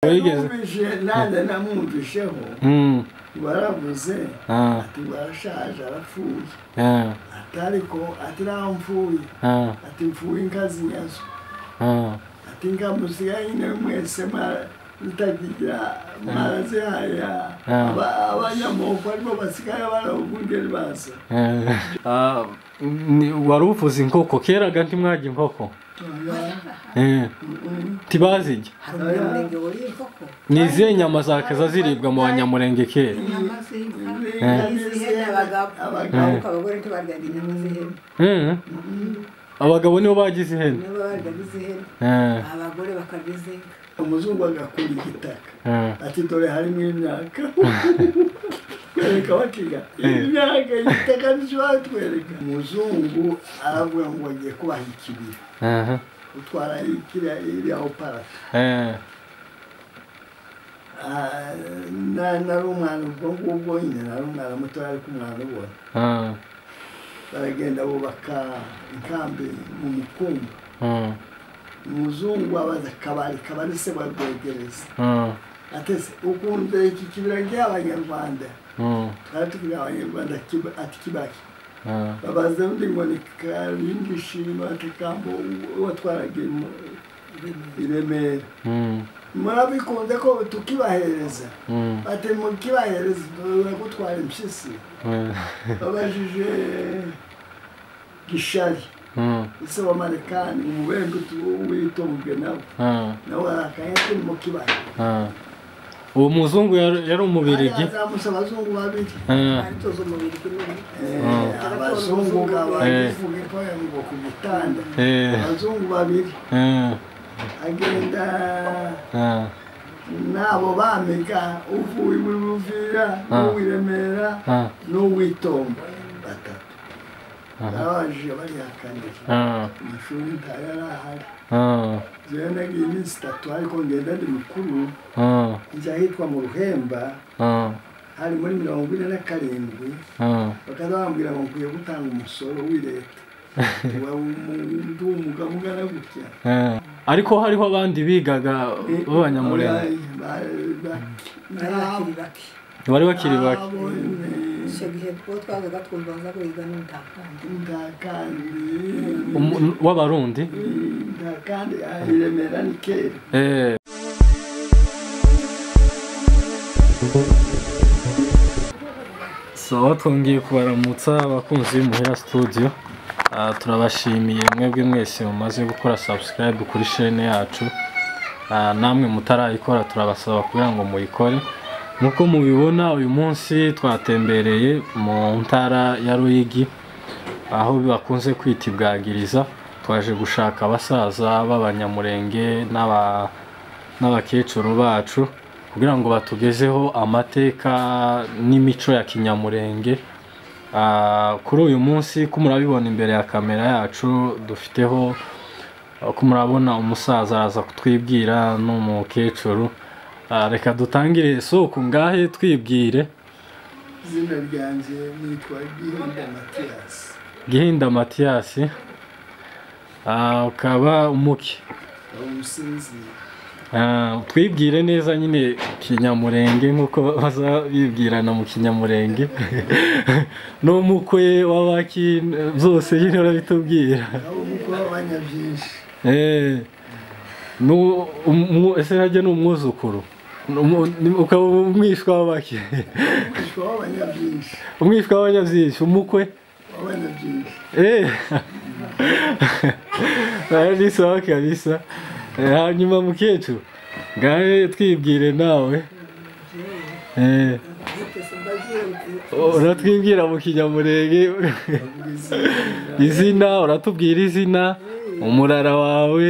wigeze numvise nanjye namwumvisheho Mm, baravuze ah, ati barashaje arapfuye ah, ati ariko ati ntaho mfuye ah, ati mfuye inkazi nyazo ah, ati nkamusiga nyine mwese mara- mutakigira maraze haya Ah. Aba- abanyamoko aribo basigaye barawugundira baza ah. Ah, ni- wari uvuze inkoko keraga ntimwajya inkoko Eh, ntibazirya hari umunyamurenge wariye inkoko ni izihe nyama zakaza ziribwa mu banyamurenge kera inyama z'inka n'izihene n'izihene abagabo abagabo ariko abagore ntibaryaga inyama z'ihene Mm. abagabo nibo bagize ihene nibo baryaga iz'ihene Eh, abagore bakarya iz'inka umuzungu agakura igitaka eh. ati dore harimo imyaka twereka bakiga imyaka igitaka ntishobora twereka umuzungu aravuga ngo agiye kubaha ikibira Aha. utwara ikiriya iriya oparata Eh, Ah, na- nari umwana ubwo ngubwo nyine nari umwana mutoya ariko umwana ubona ah, baragenda bubaka inkambi mu mukumba ah, umuzungu abaza akabari kabari se barwegereza ah, atese ukunze iki kibira ry'abanyarwanda ah, twari tubwira abanyarwanda kiba- ati kibaki ah. babaza undi ngo ni karindi shima atakambo watwaraga imu- i remera Mm, murabikunze ko tukibahereza mm, ati mukibahereza uragutwara impyisi eh, babajije gishari mm, ese w'amarekani umubembe utu- witonzwe nawe ah, nawe arakaye turi mu kibaya ah. uwo muzungu yari yari umubirigi azamusa abazungu babiri Eh, twari tuzi umubiri kuri Eh, abazungu Eh. babavuga ko ngo ku gitanda eh, abazungu babiri eh, agenda ah, n'abo bamega uvuye iwe uvira n'uw'i Remera ah, n'uw'itombo batatu Aha. babaje barihakanira ah, amashuri ntayarahari ah, jewe nagiye iminsi itatu ariko ngenda ndi mukuru ah, njya ahitwa mu ruhemba ah, hari muri mirongo ine na karindwi ah. bakaza bambwira ngo nkwiye gutanga umusoro w'i leta uba ndi umugabo ungana gutya Eh, ariko hariho abandi bigaga b'abanyamurenge bakiri bake bari bakiri bake icyo gihe two twazaga twumva baza guhiga n'umutakamba ntakandi Umu- w'abarundi ntakandi iremera ni kera Eh, so twongeye kubaramutsa abakunzi b'imuhira studio Ah, turabashimiye mwebwe mwese mumaze gukora subscribe kuri chaine yacu Ah, namwe mutarayikora turabasaba kugira ngo muyikore nk'uko mubibona uyu munsi twatembereye mu ntara ya ruyigi aho bakunze kwita ibwagiriza twaje gushaka abasaza b'abanyamurenge n'aba- n'abakecuru bacu kugira ngo batugezeho amateka n'imico ya kinyamurenge Ah, kuri uyu munsi ko murabibona imbere ya kamera yacu dufiteho ah, ko murabona umusaza araza kutwibwira n'umukecuru Ah, reka dutangire isoko ngahe twibwire izina ryanjye nitwa gihinda matiyasi gihinda matiyasi Ah, ukaba umuki umusinzira Ah, twibwire neza nyine kinyamurenge nk'uko baza bibwirana mu kinyamurenge n'umukwe w'abaki byose nyine urabitubwira aho umuko w'abanyabyinshi Eh, nu- umu- ese hajya ni umwuzukuru Ni umu- ni- ukaba umwishwa w'abaki umuko w'abanyabyinshi umwishwa w'abanyabyinshi umukwe w'abanyabyinshi Eh. Ari sawa kabisa. Eh, hanyuma mukecuru. Ngahe twibwire nawe. Eh, ariko simba agiye uratwibwira mu kinyamurenge. bavuga izina izina, uratubwira izina, umurara wawe.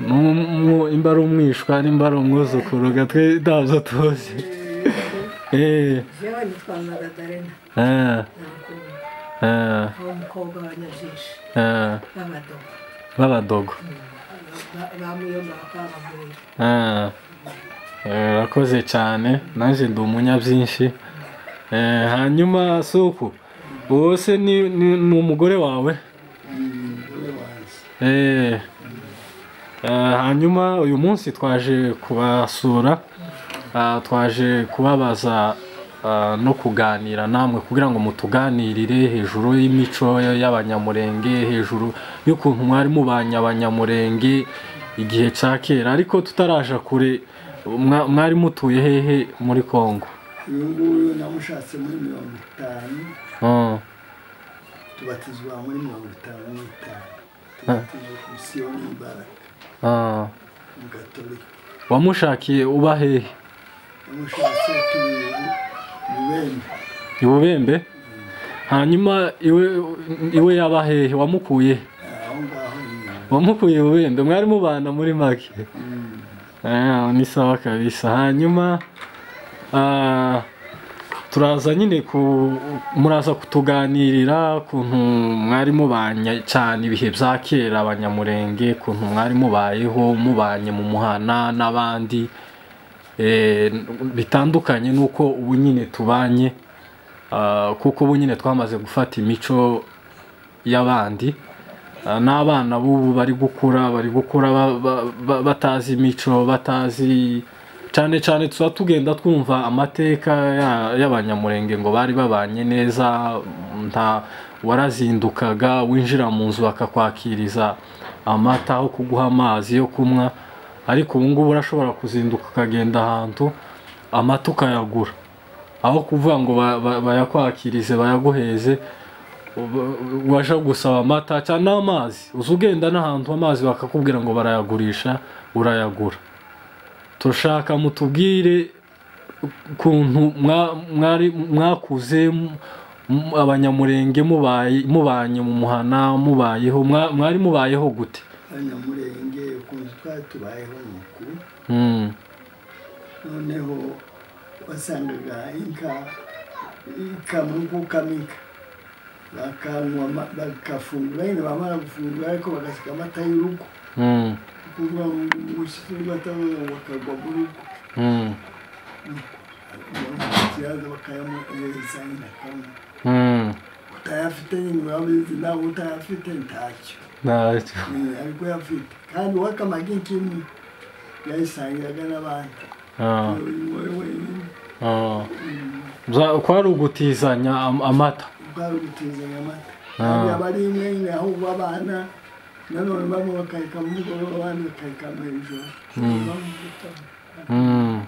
n'um- mu- Imba ari umwishwa, nimba ari umwuzukuru, gatwe ntabyo tuzi. Eh, yewe nitwa maradarena ah, ntabwo ah, aho umukobwa w'abanyabyinshi ah, b'abadobo b'abadogo. Ba- bamuyomba bakabagurira Ah, eh, urakoze cyane nanjye ndi umunyabyinshi Eh, hanyuma suku uwo se ni, ni, ni umugore wawe ni umugore wanjye Eh, Eh, hanyuma uyu munsi twaje kubasura ah, twaje kubabaza ah, no kuganira namwe kugira ngo mutuganirire hejuru y'imico y'abanyamurenge hejuru y'ukuntu mwari mubanye abanyamurenge igihe cya kera ariko tutaraja kure mwa- mwari mutuye hehe muri kongo uyu nguyu namushatse muri mirongo itanu Ah, tubatizwa muri mirongo itanu n'itanu tubatizwa ku misiyoni y'imbaraga ah. mu gatolika wamushakiye uba hehe namushatse tubiri mu bene i bubembe hanyuma iwe iwe yaba hehe wamukuye he? aho ngaho ni inyuma wamukuye bubembe mwari mubana muri make Ah, ni sawa kabisa hanyuma ah, turaza nyine ku muraza kutuganirira kuntu mwari mubanye cyane ibihe bya kera abanyamurenge kuntu mwari mubayeho mubanye mu muhana n'abandi Eh, bitandukanye n'uko ubu nyine tubanye Ah, kuko ubu nyine twamaze gufata imico y'abandi Ah, n'abana b'ubu bari gukura bari gukura ba- ba- ba- batazi imico batazi cyane cyane tuba tugenda twumva amateka ya- y'abanyamurenge ngo bari babanye neza nta warazindukaga winjira mu nzu bakakwakiriza amata aho kuguha amazi yo kunywa ariko ubu ngubu urashobora kuzinduka ukagenda ahantu amata ukayagura aho kuvuga ngo ba- ba- bayakwakirize bayaguheze waje gusaba amata cyangwa n'amazi uza ugenda n'ahantu amazi bakakubwira ngo barayagurisha urayagura turashaka mutubwire ukuntu mwa- mwari mwakuze m- m- abanyamurenge mubaye- mubanye mu muhana mubayeho mwa- mwari mubayeho gute abanyamurenge ukuntu twari tubayeho ni uku Mm, noneho wasangaga inka ikamwe kamika bakanywa ama- bagafungura nyine bamara gufungura ariko bagasiga amata y'urugo mm, kuva umushyizi w'amata bakagwa mu rugo mm, kiyaza bakayamuhereza nyine akamwe mm. utayafite nyine urabizi nawe utayafite ntacyo Ntacyo. Eh, ariko yafite kandi wakamaga inkimwe yayisangiraga n'abandi Ah, wowe wenyine ah. Za- kwari ugutizanya am- amata ubwari gutizanya amata Ah. kandi aba ari imwe nyine ahubwo abana nanone bamwe bakareka mu mugoroba abandi bakareka mu ijoro Mm.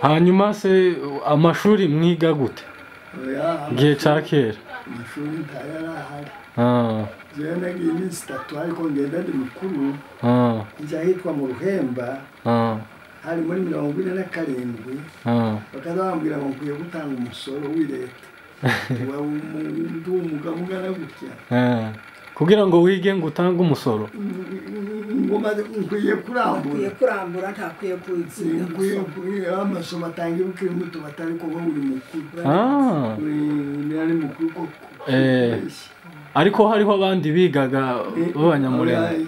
hanyuma se amashuri mwiga gute Oya, igihe cya kera amashuri ntayo ari ahari Ah, jewe nagiye iminsi itatu ariko ngenda ndi mukuru ah, njya ahitwa mu ruhemba ah, hari muri mirongo ine na karindwi ah. bakaza bambwira ngo nkwiye gutanga umusoro w'i leta ndi umugabo ungana gutya Eh, kugira ngo wige ngo utange umusoro ngo maze nkwiye kurambura ntakwiye kurambura ntakwiye kuziga Singuye kugira amasomo atangira ukiri muto batari kuba buri mukuru. Ah, Ni ari mukuru koko. Eh, ariko hariho abandi bigaga b'abanyamurenge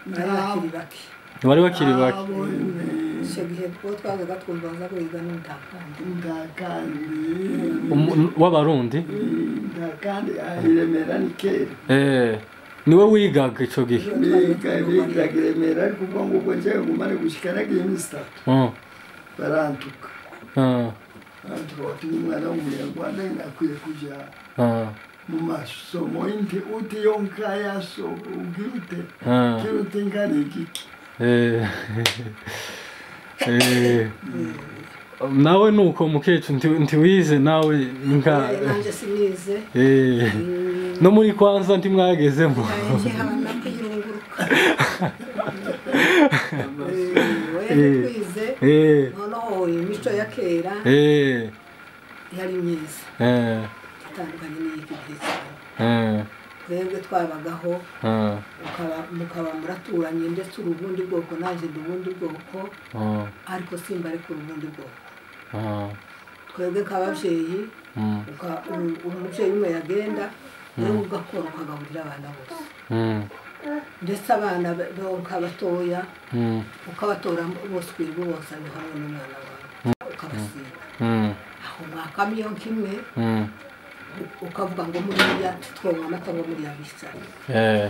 ntakiri bake bari bakiri bake icyo gihe two twazaga twumva baza kwiga n'umutakamba Umu- w'abarundi kandi iremera ni kera Eh, niwe wigaga icyo gihe biga bigaga iremera ariko ubwo ngubwo njyewe ngumane gushyika nagiye iminsi itatu Ah, barantuka ah, barantuka batumye umwana w'umunyarwanda nyine akwiye kujya ah, mu masomo y'inti uti yo nkayaso ubwirute ah. kirute nkari igiki Eh, eh, nawe nuko mukecu nti- ntiwize nawe nka nanjye sinize eh, no muri kwanza ntimwagezemo nanjye habona kuyirunguruka we Eh. twize Eh, noneho imico ya kera eh, yari myiza eh, itandukanye n'iy'iki gihe cyane eh, twebwe twabagaho ah, mukaba- mukaba muraturanye ndetse uri ubundi bwoko nanjye ndi ubundi bwoko ah, ariko simba ariko uri ubundi bwoko ah, twebwe nk'ababyeyi mm, uka- u- umubyeyi umwe yagenda nawe ugakora ukagaburira abana bose mm, ndetse abana be- bonka batoya mm, ukabatora bose ukwiriye ubozanye hamwe n'umwana wawe ukabasiga mm, aho mwakamo iyo kimwe mm, ukavuga ngo muriya titwonka amata ngo muriya bicaye eh,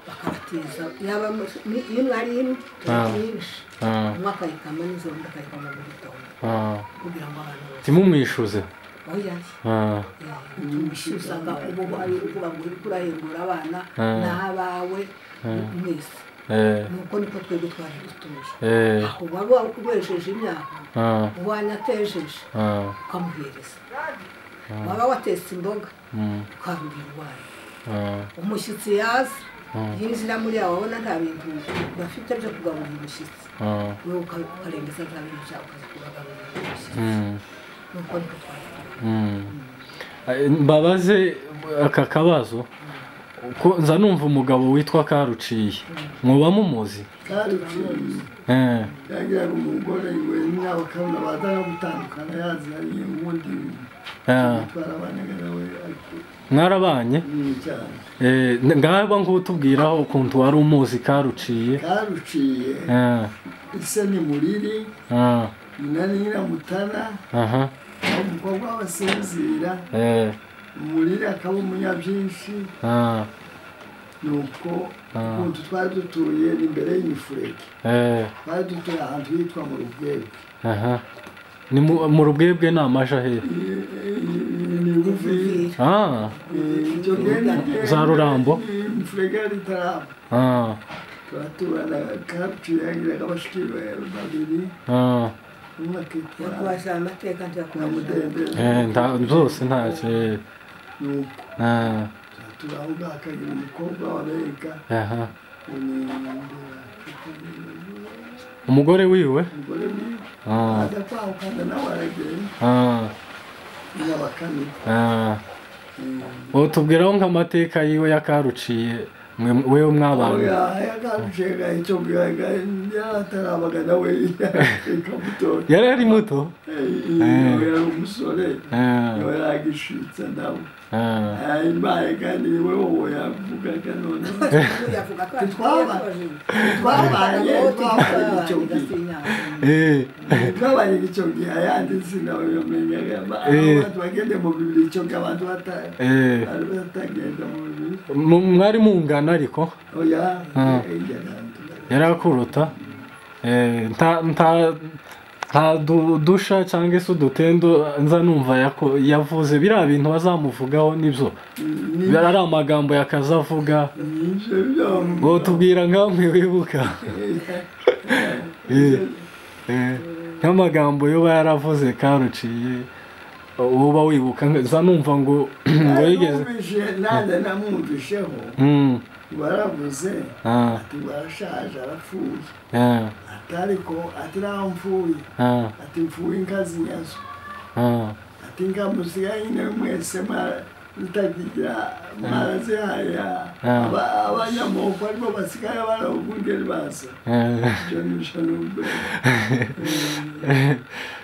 bakabateza yaba mu- ni- iyo mwari ino Ah. myinshi Ah, umwe akayikama n'ijoro undi akayikama mu gitondo ah. kugira ngo abantu babone ntimumwishyuze aho yari Ah, tumishyuzaga ubu hari uvuga ngo uriko urahembura abana Ah. ni abawe mwese eh, nuko niko twebwe twari dutuje eh, aho waba ukoresheje imyaka ah, wanyatejeje ah, ukamuhereza waba watetse imboga mm, ukarurira iwanyu ah, umushyitsi yaza Mm. yinjira muri yawe wabona nta bintu bafite byo kugaburira umushyitsi ah, wowe uka- ukarembeza nta bintu byawe ukaza kubagaburira umushyitsi mm, nuko niko twari tumeze. mm. Eh, mbabaze aka kabazo ko nza numva umugabo witwa karuciye muba mumuzi karucuruzi Eh, yagiraga umugore we n'abo kabona bazana gutandukana yaza ariye ubundi ah, yitwara abanegera we ariko mwarabanye nini cyane Eh, ngaba ngutubwiraho ukuntu wari umuzi karuciye karuciye Ah, ise ni muriri ah, nyina ni nyiramutana aha, aho umukobwa w'abasinzira eh, muriri akaba umunyabyinshi ah, nuko ukuntu twari dutuye ni imbere y'imifurege eh, twari dutuye ahantu hitwa mu rubwebwe aha. ni mu mu rubwebwe ni amaja hehe I- i- ni ruvi Ah, ibyo genda genda Za Rurambo? imifurege yari itaramba ah, turaturana karuciye yagiraga abashuti be babiri ah, umwe akitwa yakubajije amateka ntiyakubaje nyamudende eh, nta- zose ntacyo eh, nuko ah, turaho ngaho akagira umukobwa w'abega aha. umugore umugore wiwe ni Ah, aza kwahukana nawe aragenda ah, nyabakani ah. utubwiraho nk'amateka yiwe yakaruciye mwe wewe mwabana yakaruciye gahito yaratarabaga nawe ikamutora yari ari muto yari umusore Ah, nawe yagishitsa nawe ah, imbaye kandi ni wowe wowe yavugaga none yavuga ko Ntitwaba- twabaye twabaye icyo gihe eh, twabaye icyo gihe ayandi sinabamenyaga abantu bagende mu bibiri icyo gihe abantu bata- eh. bari batagenda mu bibiri Mu- mwari mungana ariko oya Ah. yaganda yari akuruta eh, nta nta nta du- dusha cyangwa se udutendo nza numva yako- yavuze biriya bintu bazamuvugaho nibyo biriya ari amagambo yakaza avuga nyinshi byo ngo tubwira nkamwe wibuka Eh, eh, nk'amagambo yo yaravuze karuciye uba wibuka nza numva ngo ngo yigeze numvise nanjye namwumvisheho Mm, baravuze ah, ati barashaje arapfuye ah, ati ariko ati naho mfuye ah, ati mfuye inkazi nyazo ah, ati ngamusigaye nyine mwese mwa- mutakigira marazihaya Ah. abanyamoko aribo basigaye barabugungeri baza ah. ibyo ni ishanubwe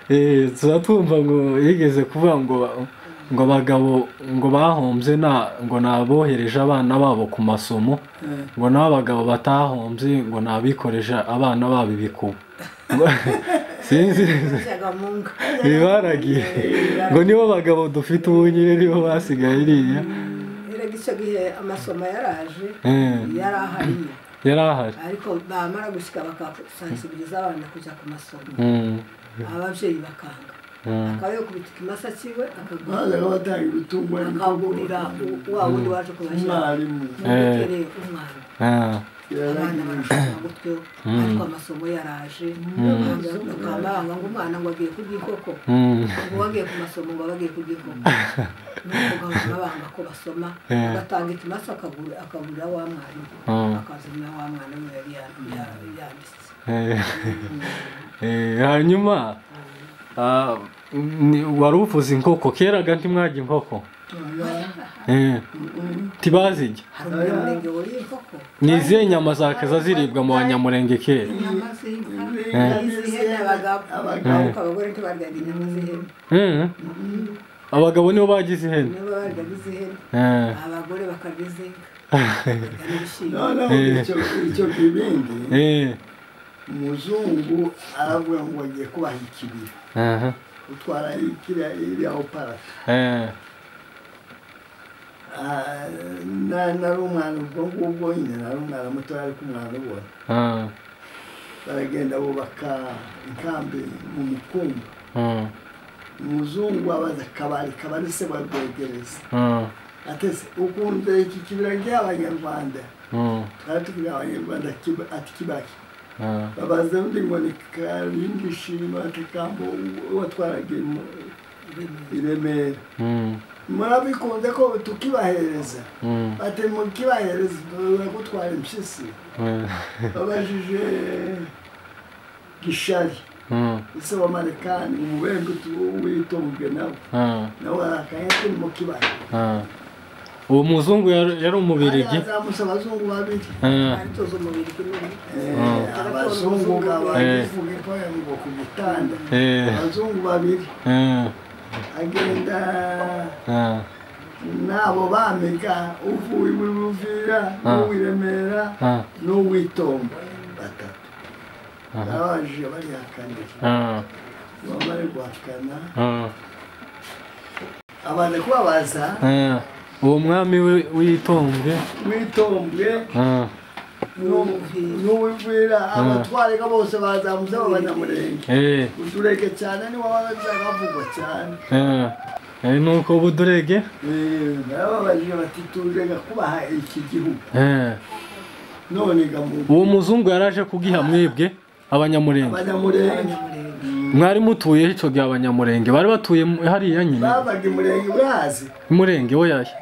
Eh, tuba twumva ngo yigeze kuvuga ngo ngo abagabo ngo bahombye na ngo ni abohereje abana babo ku masomo ngo n'abagabo batahombye ngo ni abikoreje abana babo ibikuba Ngo- sinzi munga bibaragiye ngo nibo bagabo dufite ubu nyine nibo basigaye iriya erega icyo gihe amasomo yaraje Eh, yari ahariye yari ahari ariko bamara gushyika bakasansibiliza abana kujya ku masomo Mm, ababyeyi bakanga mm, akaba yakubita ikimasa kiwe akagura- bazaga batanga ibitungo akagurira u- wa wundi waje kubashyira umwarimu mubekereye umwana ah, abana yaragiye barashaka gutyo ariko amasomo yaraje bakaba baranga ngo umwana ngo agiye kurya inkoko mm, ngo bagiye ku masomo ngo bagiye kurya inkoko nuko baba banga ko basoma Eh. agatanga ikimasa akagura akagurira wa mwarimu Mm. akazanira wa mwana we yari ya- ya- yanditse Eh, eh, hanyuma ah, ni- wari uvuze inkoko keraga ntimwajya inkoko Eh, ntibazijya hari umunyamurenge wuriye inkoko ni izihe nyama zakaza ziribwa mu banyamurenge kera inyama z'inka Eh. n'iz'ihene abagabo abagabo ariko abagore ntibaryaga inyama z'ihene Mm. abagabo nibo bagize ihene niba baryaga iz'ihene Eh, abagore bakarya iz'inka bakarya n'ibishyimbo noneho icyo- icyo kibindi eh, umuzungu aravuga ngo agiye kubaha ikibira aha, utwara ikiriya iriya oparata eh, Ah, na- nari umwana ubwo ngubwo nyine nari umwana mutoya ariko umwana ubona ah, baragenda bubaka inkambi mu mukumba ah, umuzungu abaza kabari kabari se barwegereza ah, atese ukunze iki kibira ry'abanyarwanda ah, twari tubwira abanyarwanda kiba- ati kibaki ah, babaza undi ngo ni karindi shima ati kambo watwaraga imu- i remera mm, murabikunze ko tukibahereza mm, ati mukibahereza bagutwara impyisi ah, babajije gishari ah, ese w'amarekani umubembe tu- witunzwe nawe ah, nawe arakaye turi mu kibaya ah. uwo muzungu yari yari umubirigi azamusa abazungu babiri Ah, aritoza umubiri kimwe Eh, Mm. abazungu Eh. babivuga ko ngo ku gitanda eh, abazungu babiri ah, agenda ah, n'abo bamiga uvuye iwe uvira Ah. n'uw'i Remera ah, n'uwitombo batatu ah, abaje barihakanira ah, bamare guhakana ah, abantu kubabaza ah. uwo mwami wi- w'itongo witombwe ah, n'uwivira abatwarika bose bazamutse abanyamurenge eh, uturenge cyane niwo wabaga bavugwa cyane ah. Eh, nuko ubu durege Eh, narababajije bati turega kubaha iki gihugu Eh, none gamuntu uwo muzungu yaraje kugiha mwebwe abanyamurenge abanyamurenge mwari mutuyeho icyo gihe abanyamurenge bari batuye mu- hariya nyine babaga imurenge urazi umurenge we yaya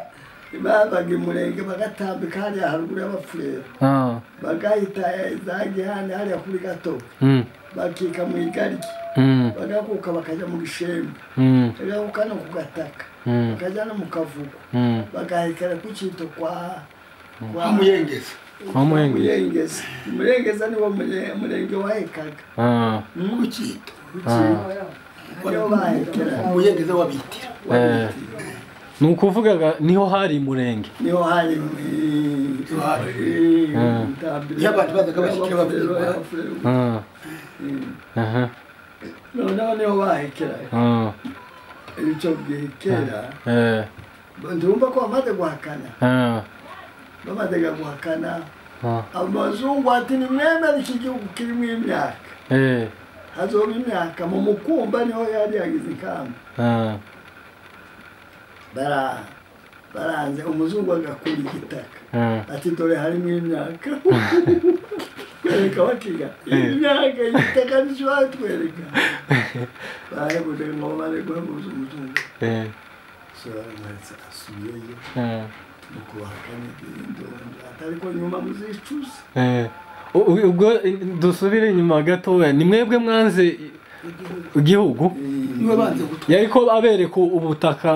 babaga imurenge bagatambika hariya haruguru y'abafurero Ah, bagahita za gihane hariya kuri gato mm, bakika mu igaryi mm, bagakuka bakajya mu gishembe mm, bagakuka no ku gataka mm, bakajya no mu kavugo mm. bagahekera ku kintu kwa kwa muyengezi Kwa Muyengezi. muyengezi murengeza niwo mure- murenge wahekaga Ah, umukindo niwo bahekeraga umuyengeze wabitira eh. ni ukuvuga niho hari murenge niho hari Uhari. Mm. iyo Iyo abantu bazaga bashyikira babirwa. Ah, aha, noneho niho bahekeraga ah, icyo gihe kera eh, ndumva ko bamaze guhakana ah, bamaze guhakana ah, amazungu ati ni mwemere iki gihugu kirimo imyaka eh, hazoba imyaka mu mukumba niho yari yagize ikamba ah, bara baranze umuzungu agakura igitaka ah, ati dore harimo imyaka twereka bakiga imyaka igitaka ntishobora kutwereka barahebuje ngo bare guhemuza umuzungu eh, sobanuhetse asubiyeyo ah, mu kubahakana iby'indonda atari ko nyuma muzicuza eh. U- u- ubwo eh, dusubire inyuma gatoya ni mwebwe mwanze i- igihugu niwe banze gutwara yari ko abereka ubutaka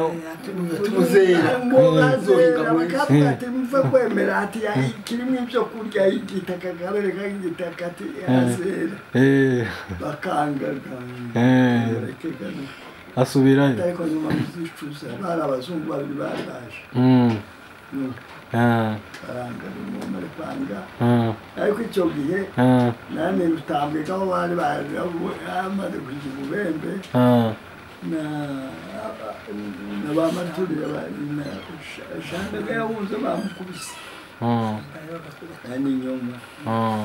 tumuzera ngo bazera Zohinga mwese. bakavuga ati muve kwemera ati "Ayi, kirimo ibyo kurya igitaka kabereka igitaka ati azera eh, bakangaga Eh. barekegana asubirayo ariko nyuma muzicuza bari abazungu babiri bari baje Mm, Mm, ah, barangana umuntu ari kwanga ah, ariko icyo gihe ah, nanjye rutambika aho bari bari bamaze kugira ububembe ah, na na ba maturire bari na shana yahuze bamukubise ah, na n'inyuma ah,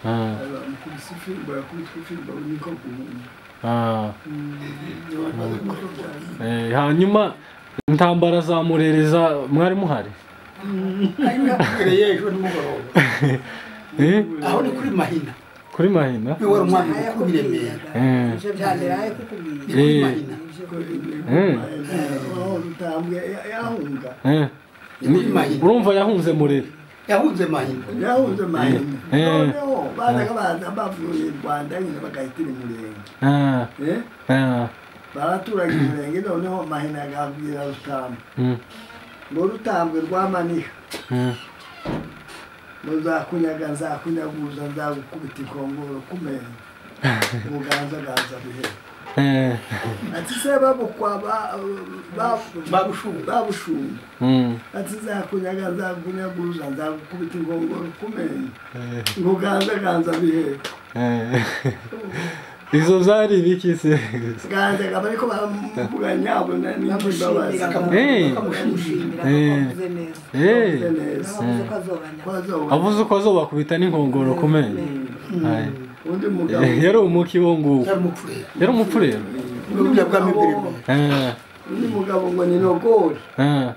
ah, bamukubise ifimbo yakubitwe ifimbo niko guhumba ah. Eh, hanyuma intambara za murereza mwari muhari uhereye ejo nimugoroba Eh, aho ni kuri mahina kuri mahina niwe wari umwami mukuru w'i remera Eh. ibyo byaberaye kukubwira kuri Eh. mahina rutambwe yahunga Eh, ni- urumva yahunze murere yahunze mahina yahunze mahina Eh. noneho bazaga baza bavuye i rwanda nyine bagahitira umurenge Ah, Eh, ah, baraturaga umurenge noneho mahina agabwira rutambwe mm, ngo rutambwe rwamaniha mm, muzakunyaga nzakunyaguza nzagukubita ikongoro kumenya ubuganza ganza bihe eh, ati se babukwa ba- ba- babushunga babushumba mm, ati nzakunyaga nzakunyaguza nzagukubita ikongoro kumenya eh, ubuganza ganza bihe eh, izo zari ibiki se bwazaga bariko bamuganya abona n'imbabazi bamushimira Eh. bakamushimira ko Eh. wavuze neza Eh, Bavuze neza bavuze ko azobanya kwazoba avuze uko azobakubita n'inkongoro ku menyo Aye. undi mugabo yari umuki wo nguwo cyari umupfurera yari umupfurero n'uburyo bwami mbere mbere Eh, undi mugabo ngo ni nogori eh,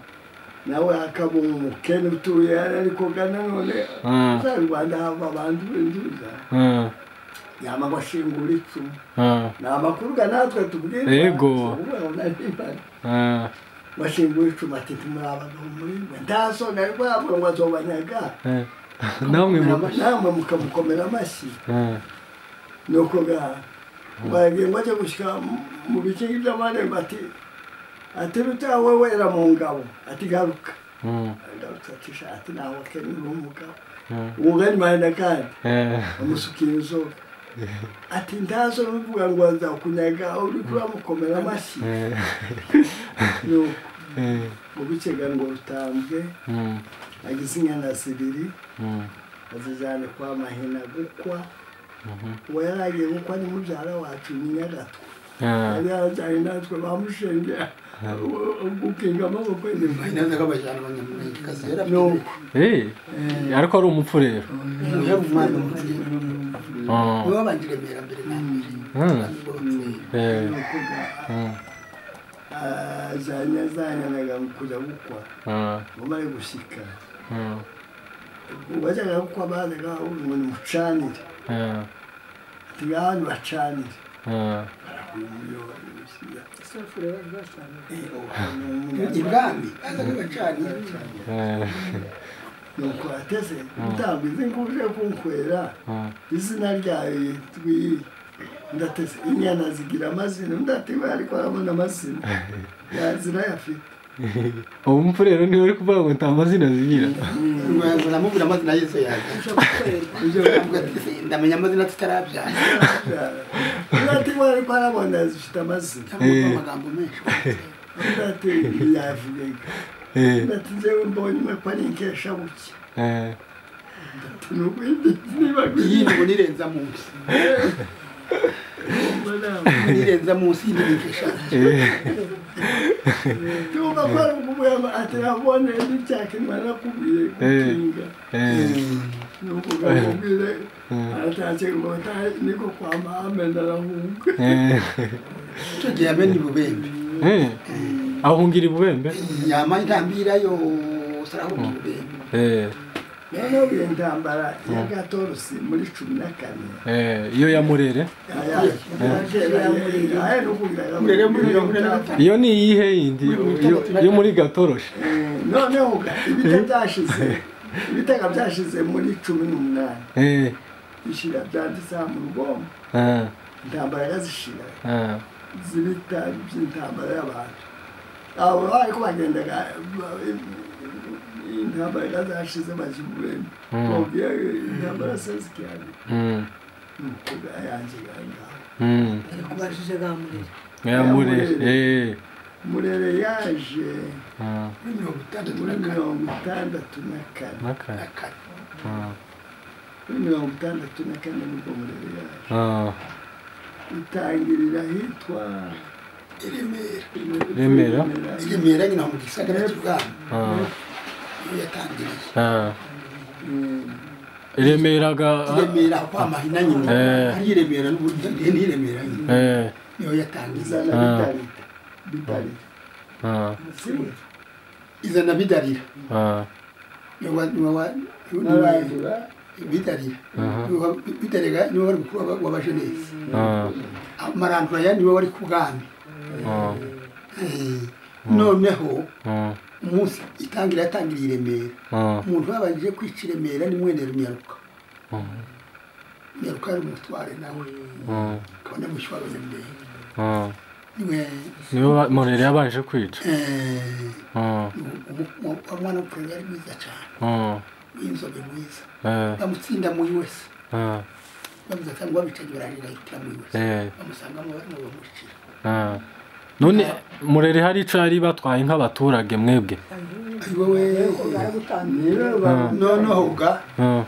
nawe akaba umukene utuye ariko gana none Mm. za rwanda hava abantu binzuza eh, yama bashingura icumu eh, ni amakuru ga natwe tubwira Yego. eh, bashingura icumu ati tumuri abagabo muri mwe nta soni ari rwabwe ngo azobanyaga eh. namwe mu namwe mukamukomera amashyi eh, nuko ga bagiye ngo ajye gushyira mu bikingi by'amarembo ati ati rutya wowe wera mu ngabo ati garuka mm, agarutse ati sha ati ntawe kenya uri umugabo eh, umugani mahenda kandi eh, amusukira inzoga ati ntazo bivuga ngo azakunyaga uri kuramukomera amashyi eh, nuko eh, mu bicega ngo rutambwe mm, agize inyana zibiri mm, azijyane kwa mahina gukwa mhm, uwo yari agiye gukwa ni mubyara wacu nyinyagatwa eh, yari yarajyanye natwe bamushengera gukinga amaboko inyuma mahina zagabajyana abanyamurenge kazera nuko eh, ariko ari umupfurero yari umwana umupfurera Oh, niwe wabanje remera mbere na mbere mm, ubwo bapfurera eh, nuko ga- mm, ajyanye azanyanaga kujya gukwa eh, umare gushyika mm, bajyaga gukwa bazaga ngo nimucanire eh, ngaha nibacanire eh, umuriro barabishyira isafuriya bazashana ibwami azaga bacanira eh, nuko ateze gutanga izi nguje kunkwera mm, izina ryayo twiyi ndateze inyana zigira amazina undi ati we ariko arabona amazina yazira yafite uwo mupfurero niwe uri kuvuga ngo nta mazina zigira ngo namubwira amazina y'izo yazanye ushobora kukwereka ibyo avuga ati ndamenya amazina tutarabyara birabyara undi ati we ariko arabona zifite amazina cyangwa amagambo menshi undi ati yavugaga Eh, undi ati njyewe mbonye umwe ko ari inkeshabuke eh, ni ukwindi niba iyi kuyirya ngo nirenza munsi nirenza munsi y'ibikesha eh, yumva ko ari ukuvuga ati nabone n'icyakenwa nakubwiye gukinga eh, ni ukuvuga ngo ubwire eh, aratashye ngo batahe niko kwa mahame ndarahunga eh, icyo gihe yamena ibubembe eh. ahungira ibubembe yama intambira yose arahunga ibubembe Eh, noneho iyo ntambara ya gatorosi muri cumi na kane eh, iyo ya murere murere murere murere gatanu iyo ni iyihe yindi Iyo- yo muri gatoroshi noneho ibita byashize ibitega byashize muri cumi n'umunani Eh, bishira byanditseho mu rugombo eh, intambara yazishira eh, zibita by'intambara y'abantu abo ariko bagendaga intambara yazashize bajya ububembe babwiye intambara sezikiyani mm, nuko yanjye ngaho mm. kubajije gamurira ya murere eh, murere yaje mm, muri mirongo itandatu muri na kane mirongo itandatu na kane na n'aka- kane mm, muri mirongo itandatu na kane nibwo murere yaje ah, itangirira ahitwa i remera Remera. i remera nyina mu gisagara cy'ubwami ah, niyo yatangiriye ah. remeraga i remera kwa mahina nyina Eh. ari i remera n'uburyo ni i remera nyina eh, niyo yatangiye izana Ah. bitarita bitarita ah, izana bidarira ah, niwe wa- niwe wa- niwe- n'arandura bidarira Aha. Niwe wa- bidarira niwe wari mukuru wa- wa bajenesi ah, amarandura ya niwe wari ku bwami ah, Eh, noneho ah, umunsi itangira yatangiriye i remera ah, umuntu babanje kwica i remera ni mwenera nyaruka nyaruka yari umutware nawe ah, kabona gushywa abanyamurenge ah. niwe niwe ba- murere yabanje kwica eh, Ah, umu- umu- umu- umwana w'umukuru yari mwiza cyane ah, w'inzobe mwiza eh, bamutsinda muri wese ah, bamuza cyangwa babicaga barangije ahitira muri wese eh, bamusangamo barimo bamushyira ah. none murere hari ico yari batwaye nk'abaturage mwebwe ari wowe baragutanga niba noneho ga Ah,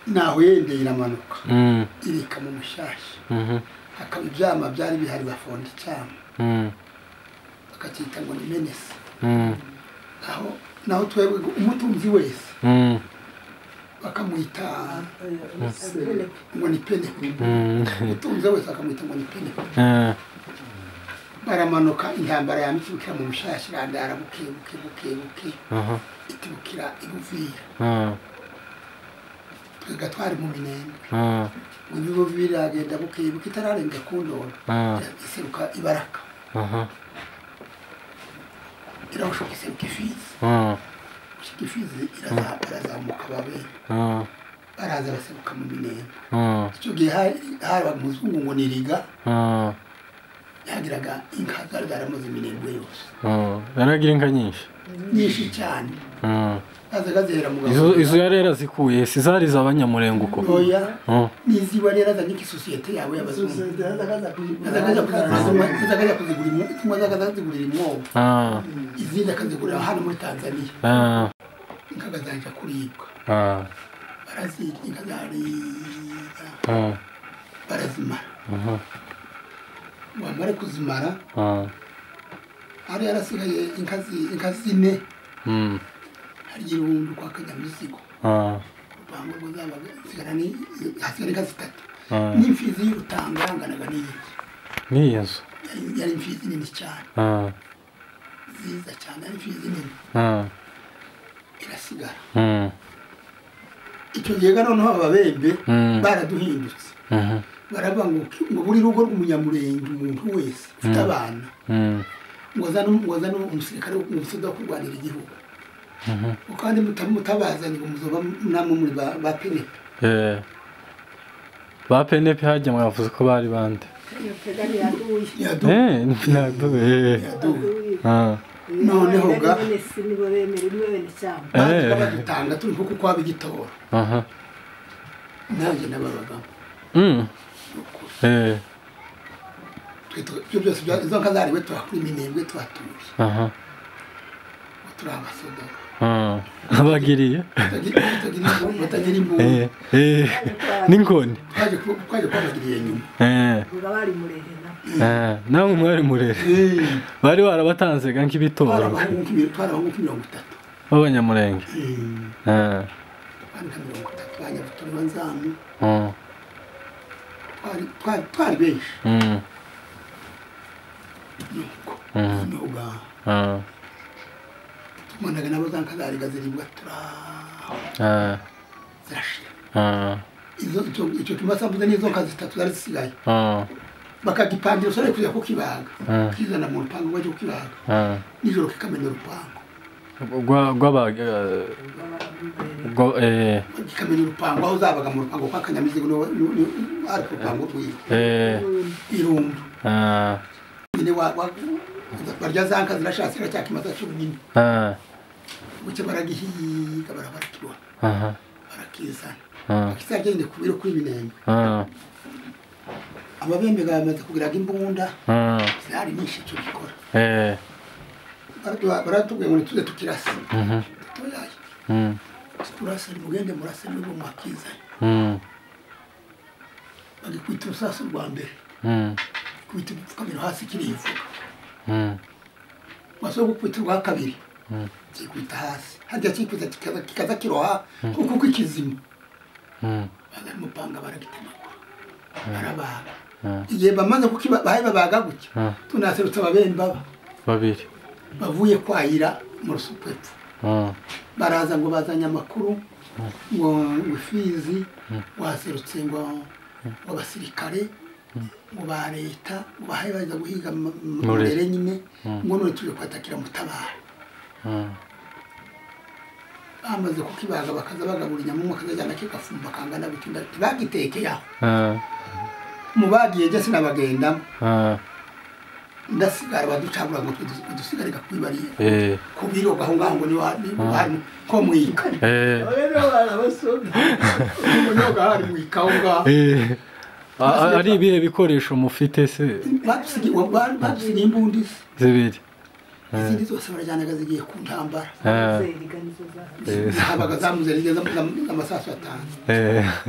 nahwendera amanuka Mm, irika mu mushashya mhm, hakaba ibyama byari bihari bafonda icyama mm, bakacyita ngo ni menesi mm, aho naho twebwe umutunzi wese mm, bakamwita Yes. ngo ni peneko mm, umutunzi wese akamwita ngo ni peneko eh, baramanuka intambara yambitse bukira mu mushashya irandara buke buke buke buke aha, itibukira iguvira ah, twega twari mu minembwe ah, ngo ibivuvira iragenda buke buke itararenga ku ndoro ah, iseruka ibaraka aha, irabushoka iseruka ifizi ah, gushika ifizi iraza- irazamuka babe ah, baraza baseruka mu minembwe ah, icyo gihe hari- habaga umuzungu ngo ni riga ah, yagiraga inka zari zaramaze iminembwe yose ah. yaragira inka nyinshi nyinshi cyane Ah. zazaga zihera mu izo izo gafuka yari yarazikuye si zari iz'abanyamurengo uko oya Ah, niziba rero azanye ikisosiyete yawe y'abazungu azakajya kuzigura- azakajya kuzigura imwo- zimwe azakajya kuzigurira imwobo ah, izindi akazigurira hano muri tanzaniya ah, inka akazajya kuribwa ah, barazirya inka zariza ah, barazimara aha, wamara kuzimara ah, hari yarasigaye inka zi- inka zine mm, harya irundu kwa kanyamizigo ah, urupango rwo zabaga hasigara ni hasigara inka zitatu ah. n'imfizi y'urutanga yanganaga n'iyi ni iyo nzu Yari- yari imfizi nini cyane Ah, nziza cyane yari imfizi nini ah, irasigara mm, icyo gihe ga noneho ababembe Mm. baraduhindutse mhm, baravuga ngo ki- ngo buri rugo rw'umunyamurenge umuntu wese ufite abana mm, ngo azane um- ngo azane umusirikare umusoda wo kurwanira igihugu mhm. ngo kandi muta- mutabazanye ngo muzoba namwe muri ba ba penepe Eh, ba penepe hajya mwavuze ko bari bande yaduha Eh, naduwe eh, yaduha ah, Noneho ga. nibo bemera nibo bene cyangwa baje Eh. badutanga turi nko kuko wab'igitora aha, nanjye nababagamo mm, eh, twe tu- ibyo byose bya- izo nka zariwe turakura iminembwe tuhatuye aha, ngo turi abasodoka ah, abagiriye Batagira- batagira- batagira imbunda Eh, eh, n'inkoni twaje ku- twaje kubabagiriye nyuma Eh, ngo bari murere nabo eh, namwe mwari murere bari barabatanze ga nk'ibitoro twarabaho mirongo itatu b'abanyamurenge Eh, twandika mirongo itatu banyabutura banzamu mm, twari- twari- twari benshi mm, nuko Mhm. noneho ga ah, tubonaga nabo za nka zariga ziribwa turaho ah, zirashira ah, Izo- icyo- icyo tumasambuze n'izo nka zitatu zari zisigaye ah, bakagipangira usore kujya kukibaga Mhm. kizana mu rupango bajya kukibaga ah. nijoro kikamena urupango Gwa- gw'aba eh, ngo bari murere gwa- eh, kikamena urupango aho zabaga mu rupango kwa kanyamizigo niwe- ni- ni- ari ku rupango rwiwe eh, irundu ah, nyine wa- wa- barya za nka zirashatse iracyakimasa cyonyine ah, buke baragihiga barabarakibona aha, barakizana ah, bakizagende ku biro kw'ibinenge ah, ababembega bamaze kugiraga imbunda ah, zihari nyinshi icyo gikora eh, Baratu- baratubwiye ngo nituze tukirase mhm, dutoyaye mm, turase mugende murase nibwo mwakizanye mm, bagikubita urusaso rwa mbere mm, kubita igipfukamiro hasi kirivuga mm, maso gukubita urwa kabiri Mm. kikubita hasi harya kikubita kikaza- kikaza kiroha kuko kw'ikizima mm, bazana umupanga baragitemagura barabaga ah, igihe bamaze kukiba bahe babaga gutya ah, tunaserutse ababembaba babiri bavuye kwayira mu rusupepfo ah, baraza ngo bazanye amakuru ngo ngo ifizi waserutse ngo ngo abasirikare ngo ba leta ngo bahaye baza guhiga mu- mu- Muri. mbere nyine ngo none tuje kwatakira mutabara ah, bamaze kukibaga bakaza bagabura inyamumwe akazajyana kigafumba kangana gutinda bagitekeye aho ah, mu bagiye jye sinabagendamo ah, ndasigara baducagura ngo twe dusigarika kwibariye eh, ku biro aho ngaho ngo niba hari ko mwika eh, ntabwo hari mwika aho ngaho eh. A- a- ari ibihe bikoresho mufite se badusigiye imbunda se zibiri izindi zose barajyanaga zigiye ku ntambara zeriga nizo zaje habaga zamuze rigeze amasasu atanu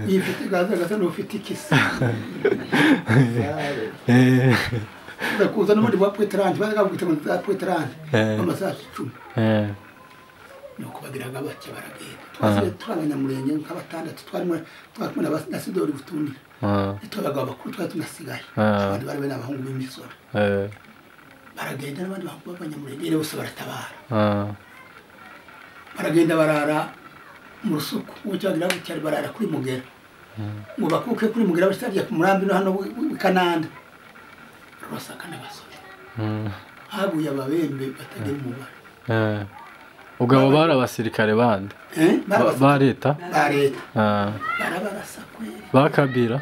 yifite gaza gasa n'ufite ikisi urakuza n'ubundi bwa pweteranje bazaga bwita ngo za pweteranje Eh. amasasu icumi nuko bagiraga bake baragenda twasigaye turi abanyamurenge nk'abatandatu twarimo twakumwe na ba- na sidori butunira twe abagabo bakuru twari tunasigaye Ah. abandi bari bari abahungu b'imisoro baragenda n'abandi bahungu b'abanyamurenge bose baratabara baragenda barara mu rusuku ucyagira gutya barara kuri mugera ngo bakuke kuri mugera bashitabye ku murambi no hano w'i- w'i kananda rwasaka n'abasore haguye ababembe batagira umubare ubwo abo bari abasirikare bandi Eh, Ba- barabasa- ba leta ba leta Ah, barabarasa kweri ba kabira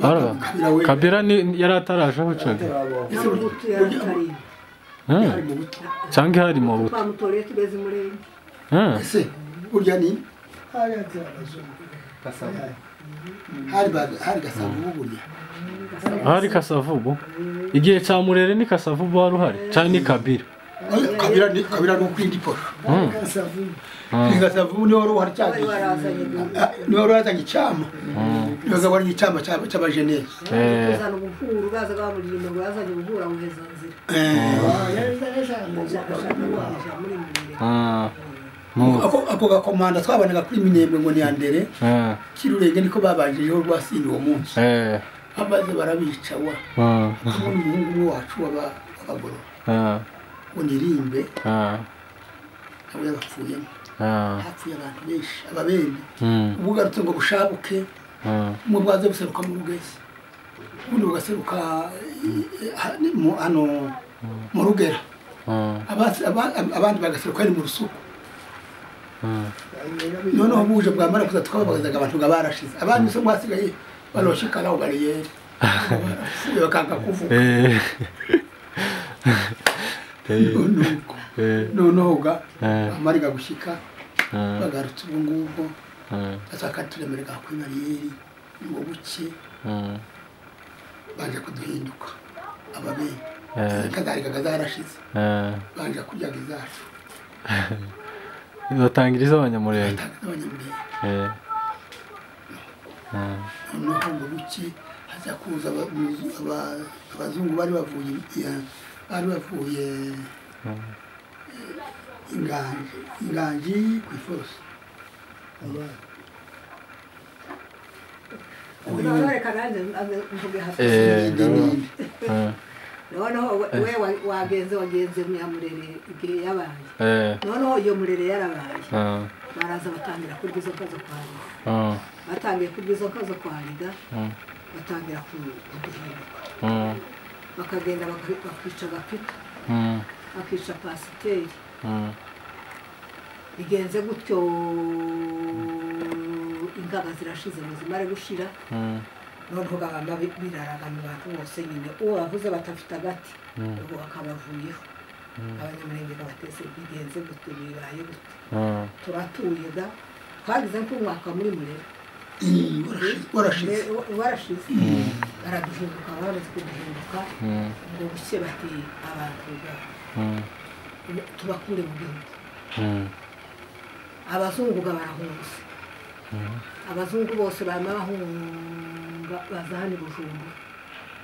Baraba- Kabila we- kabira ni- yari atarajeho caga Ese ntabwo burya- tuyatari Mm. hari mu buto canke hari mu buto twamutoreye tugeze murenge Mm. ese burya ni hari ba- hari gasambu burya hari kasavubu igihe ca murere ni kasavubu wari uhari canke ni kabira Oya, kabira ni kabira no kwindi poro Mm. ni gasambu ni wari uhari cyane bari barazanye ni wari wazanye icyama ni wari wazanye icyama cy'aba- cy'abajenesi Eh. kuzana ubuhuru bazaga bamuririmba ngo yazanye ubuhura buheza nzira Eh, ashaka muri murenge Ah, mu- ako ako gakomanda twabonaga kuri minembe ngo ni ya ndere Eh, kirurenge niko babanjijeho rwasindi uwo munsi eh, bamaze barabica wa ah, ubundi umuhungu umwe wacu w'aba- w'abagororwa ah, ngo nirimbe ah, nawe yabapfuyemo ah, hapfuye abantu benshi ababembe mm, ubugarutse ngo bushabuke ah, umwe bwaze buseruka mu rugezi ubundi bugaseruka eh, ha- ni mu- hano mu rugera ah, Abasi- aba- abandi bagaseruka ari mu rusuku ah, noneho buje bwamara kuza twabagazaga abantu nga barashize abandi se mwasigaye banoshikara aho bariyeri barapfuye bakanga kuvuga eh, eh, nuko eh, noneho ga Eh. amariga gushyika ah, bagarutse ubu ngubwo ah, basaka turemerega kuri bariyeri ngo buke ah, baje kuduhinduka ababyeyi Eh. kazarigaga zarashize ah. baje kuryaga izacu batangiriza abanyamurenge batanga n'abanyamurenge Eh, ah, noneho ngo buke haza kuza aba- aba- abazungu bari bavuye iya- bari bavuye inganji inganji ku iforoso bareka nanjye mvuge hasi Eh, n'indi n'indi ah, noneho we we wa- wagenze wagenze nyamurere igihe yabaye eh, noneho iyo murere yarabaye ah, baraza batangira kurya izo nka zo kwariga ah, batangiye kurya izo nka zo kwariga ah, batangira ku- kuduhinduka ah, bakagenda baki- bakica gapita ah, bakica pasiteri ah, bigenze gutyo ingaga zirashize ngo zimare gushira ah, noneho bagamba bi- biraragana abantu bose nyine uwo bavuze batafite agati ubwo bakabavuyeho abanyamurenge babatese bigenze gutyo bibaye gutyo ah, turatuye da twagize nk'umwaka muri murera warashize Mure- warashize baraduhinduka baramaze kuduhinduka mm, ngo buke bati abantu ba- mm, tubakure mu gihugu mm, abazungu ga barahunze abazungu bose barimo bahunga baza hano i bujumbura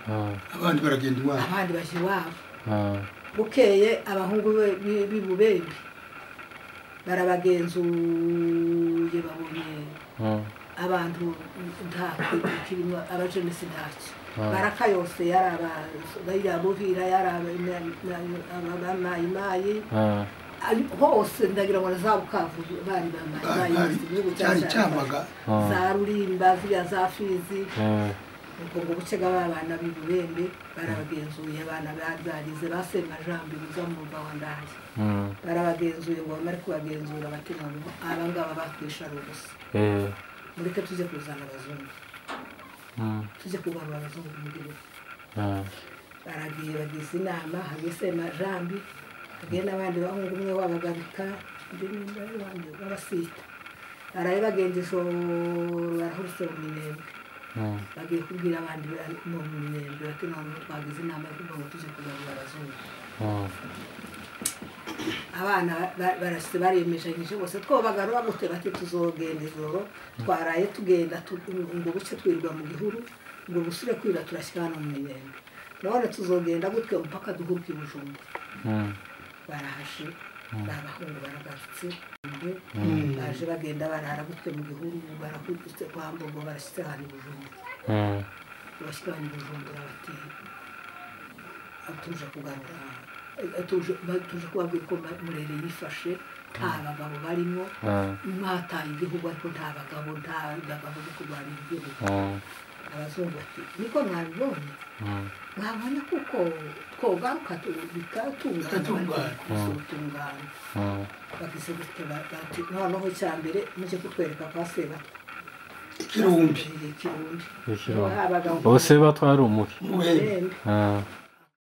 ah, abandi baragenda iwabo abandi bajya iwabo ah, bukeye abahungu be- bi- b'i bubembe barabagenzuye babonye ah, abantu nta kirimo abajenesi ntacyo Ah. baraka yose yari abasoda buhira yari abamayimayi ah. hose ndagira ngo na za bukavu bari Bari- bamayimayi bari- cyari cyamaga za rurimba ziriya za fizi Eh, ubwo ngo buce b'abana b'i bubembe barabagenzuye abana barize basemajambo buza mu mva wa ndaye mm, barabagenzuye ngo bamare kubagenzura batema ngo abangaba bakwisharu gusa eh, mureke tujye kuzana abazungu mm, tujye kugarura abazungu mu gihugu ah, baragiye bagize inama hagesema jambi hagiye n'abandi bahungu umwe wabagabika undi nimba y'abandi b'abasita baraye bagenza ijoro barahurutse mu minembwe mm, bagiye kubwira abandi bari mu minembwe bati ntabwo twagize inama yo kugira ngo tujye kugarura abazungu ah, abana ba- barasitse baremejanyije bose twobagarura gute bati tuzogenda ijoro twaraye tugenda tu- ngo buce twirwa mu gihuru ngo busure kwira turashyira hano mu minyenga none tuzogenda gutwe mpaka duhuruke i bujumbura Mm. barahaje babahungu baragarutse baje bagenda barara gutwe mu gihuru barakutse kwa mbogo barashyitse ahantu i bujumbura Mm. bashyira hano i bujumbura bati atuje kugarura atuje batuje kubabwira ko Ma- murere yifashe nta bagabo barimo Mm. mwataye igihugu ariko nta bagabo nta bagabo bo kurwanira igihugu Mm. abazungu bati niko mwabibonye Mm. mwabona kuko twogaruka tu- bikatungana Bikatungana. bitungana Mm. bagize gutyo ba- bati noneho icya mbere mujye kutwereka kwa sebatwe ikirumbi ikirumbi Ikirombe. abagabo Ubu se batwara umuhe. muhe Bembe. Ah,